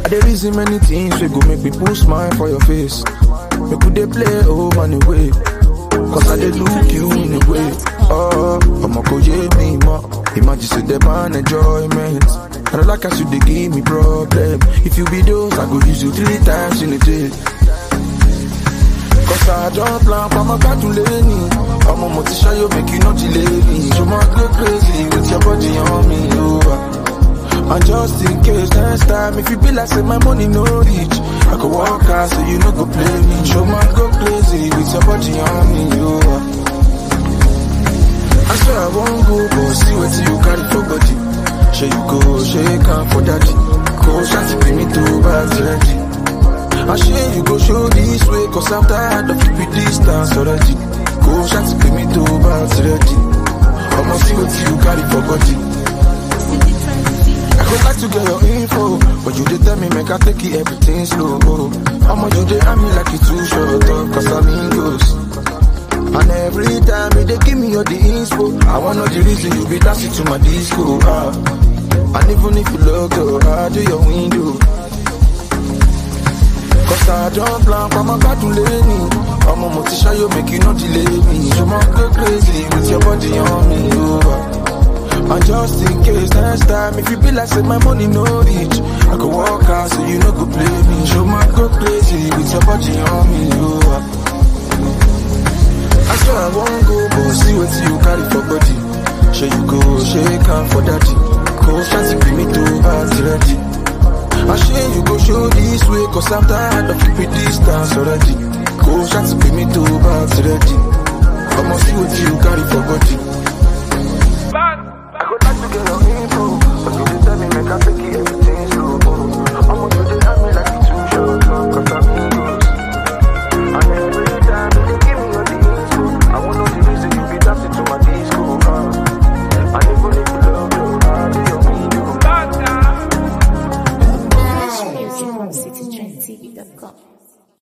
dey reason many things we go make me put smile for your face. Make we dey play oh money way. Cause I dey look you in a way. Oh, I'ma go yeah me more. Imagine say the man enjoyment. I don't like as you dey give me problem. If you be those, I go use you three times in a day. Cause I don't plan for my car to lay me. I'm a motivation, you make you not delay me. You might go crazy with your body on me, oh. And just in case next time, if you be like say my money no reach, I could walk out so you no go play me. You might go crazy with your body on me, oh. I swear I won't go, but see what you carry for body. Share you go, shake hand for daddy. Go shanty, bring me to back ready. I share you go show this way, cause I'm tired of keeping distance already. Go shanty, bring me to back ready. I'ma see what you carry for body. I would like to get your info, but you did tell me make I take it everything slow. I'ma you dey at me like you too short, up, cause I'm in ghost. And every time you dey give me all the inspo, I wanna know the reason you be dancing to my disco. Ah. And even if you look good, I do your window. Cause I don't plan for my car to lay me. I'm a motivation, you make you not delay me. You might go crazy with your body on me. Oh. And just in case next time, if you be like say my money no reach, I could walk out so you no go play me. You might go crazy with your body on me. Oh. I swear I won't go, but see what you carry for body. Sure you go, shake hand for daddy. Go fancy bring me to party ready. I share you go show this way, cause I'm tired of keeping distance already. Go fancy bring me to party ready. I'ma see what you carry for body. I would like to get your info, but you didn't tell me make I take it.